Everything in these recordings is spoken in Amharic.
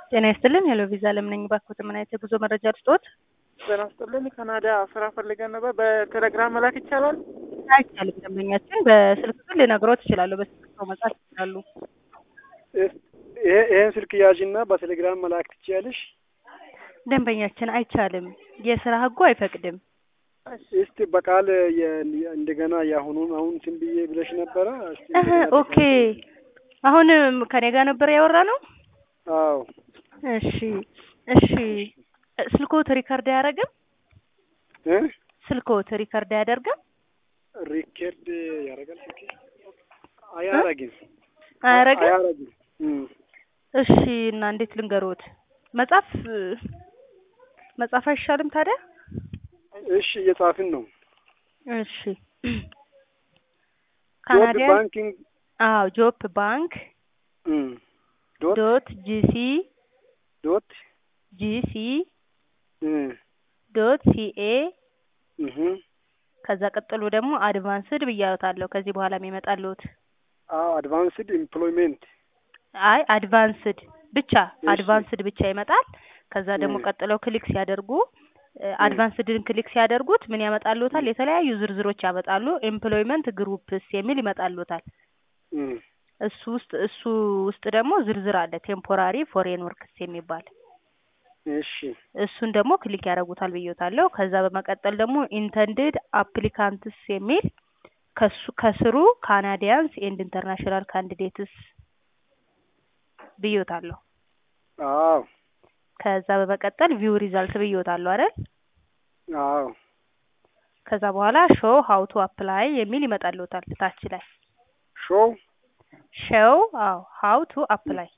ጤና ይስጥልን። ሄሎ ቪዛ ለምን ነኝ ባክዎት፣ ምን አይነት የጉዞ መረጃ ልስጥዎት? ጤና ይስጥልን። ካናዳ ስራ ፈልገን ነበር። በቴሌግራም መላክ ይቻላል? አይቻልም። ደንበኛችን በስልክ ግን ልነግሮት እችላለሁ። በስልክ ሰው መጻፍ ይችላሉ። ይሄ ይሄን ስልክ ያዥና በቴሌግራም መላክ ትችያለሽ? ደንበኛችን አይቻልም። የስራ ህጉ አይፈቅድም። እስቲ በቃል የ- እንደገና የአሁኑን አሁን እንትን ብዬ ብለሽ ነበረ። እስቲ እህ እንደገና ኦኬ። አሁን ከኔ ጋር ነበር ያወራ ነው። አዎ እሺ እሺ። ስልክዎት ሪከርድ አያደርግም? እ ስልክዎት ሪከርድ አያደርግም? ሪከርድ ያደርጋል ስልክ አያረግም አያደርግም? አያረግም። እም። እሺ። እና እንዴት ልንገሮት? መጻፍ መጻፍ አይሻልም ታዲያ? እሺ እየጻፍን ነው። እሺ። ጆብ ካናዲያን ባንኪንግ አዎ ጆፕ ባንክ እም ዶት ዶት ጂሲ ዶት ጂሲ እም ዶት ሲኤ እህ ከዛ ቀጥሎ ደግሞ አድቫንስድ ብያወታለሁ። ከዚህ በኋላ የሚመጣልዎት አዎ አድቫንስድ ኤምፕሎይሜንት አይ አድቫንስድ ብቻ እሺ። አድቫንስድ ብቻ ይመጣል። ከዛ ደግሞ እም። ቀጥለው ክሊክ ሲያደርጉ አድቫንስድን ክሊክ ሲያደርጉት ምን ያመጣልዎታል? የተለያዩ ዝርዝሮች ያመጣሉ። ኤምፕሎይመንት ግሩፕስ የሚል ይመጣልዎታል። እም እሱ ውስጥ እሱ ውስጥ ደግሞ ዝርዝር አለ። ቴምፖራሪ ፎሬን ወርክስ የሚባል እሺ እሱን ደግሞ ክሊክ ያደርጉታል ብዬታለሁ። ከዛ በመቀጠል ደግሞ ኢንተንድድ አፕሊካንትስ የሚል ከሱ ከስሩ ካናዲያንስ ኤንድ ኢንተርናሽናል ካንዲዴትስ ብዬታለሁ። አዎ ከዛ በመቀጠል ቪው ሪዛልት ብዬታለሁ አይደል? አዎ ከዛ በኋላ ሾው ሀው ቱ አፕላይ የሚል ይመጣልዎታል ታች ላይ ሾው ሾው አዎ ሀው ቱ አፕላይ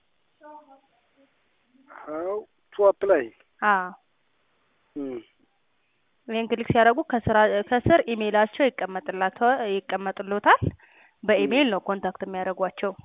ሀው ቱ አፕላይ አዎ እም ይሄን ክሊክ ሲያደርጉ ከስራ ከስር ኢሜይላቸው ይቀመጥላቸው ይቀመጥልዎታል። በኢሜይል ነው ኮንታክት የሚያደርጓቸው።